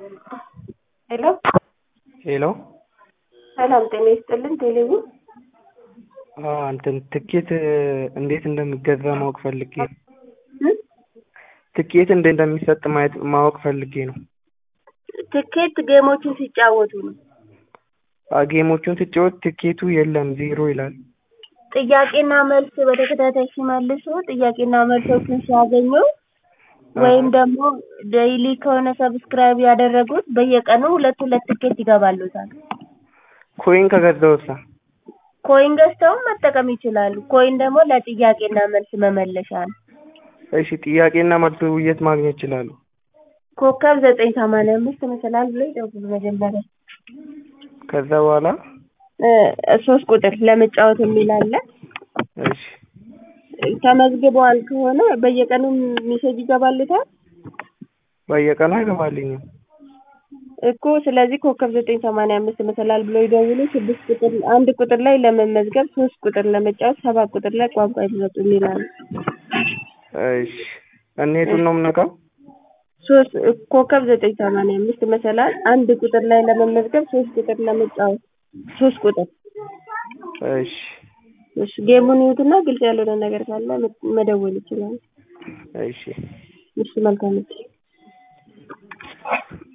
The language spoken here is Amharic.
ሄሎ ሄሎ ሰላም ጤና ይስጥልን ቴሌቪዥን አዎ እንትን ትኬት እንዴት እንደሚገዛ ማወቅ ፈልጌ ነው። ትኬት እንዴት እንደሚሰጥ ማየት ማወቅ ፈልጌ ነው። ትኬት ጌሞችን ሲጫወቱ ነው። አ ጌሞቹን ስጫወት ትኬቱ የለም ዜሮ ይላል። ጥያቄና መልስ በተከታታይ ሲመልሱ ጥያቄና መልሶችን ሲያገኙ ወይም ደግሞ ዴይሊ ከሆነ ሰብስክራይብ ያደረጉት በየቀኑ ሁለት ሁለት ትኬት ይገባልዎታል። ኮይን ከገዛሁሳ? ኮይን ገዝተውም መጠቀም ይችላሉ። ኮይን ደግሞ ለጥያቄና መልስ መመለሻ ነው። እሺ ጥያቄና መልሱ የት ማግኘት እችላለሁ? ኮከብ ዘጠኝ ሰማንያ አምስት መሰላል ብለው ይደውሉ መጀመሪያ ከዛ በኋላ እ ሶስት ቁጥር ለመጫወት የሚል አለ። እሺ ተመዝግበዋል ከሆነ በየቀኑ ሜሴጅ ይገባልዎታል? በየቀኑ አይገባልኝም። እኮ ስለዚህ ኮከብ ዘጠኝ ሰማንያ አምስት መሰላል ብለው ይደውሉ ስድስት ቁጥር አንድ ቁጥር ላይ ለመመዝገብ ሶስት ቁጥር ለመጫወት ሰባት ቁጥር ላይ ቋንቋ ይምረጡ የሚል አለ። እሺ እኔ የቱን ነው የምነካው? ሶስት ኮከብ ዘጠኝ ሰማንያ አምስት መሰላል አንድ ቁጥር ላይ ለመመዝገብ ሶስት ቁጥር ለመጫወት ሶስት ቁጥር እሺ እሺ ጌሙን ይዩትና ግልጽ ያልሆነ ነገር ካለ መደወል ይችላሉ። እሺ እሺ መልካም እድል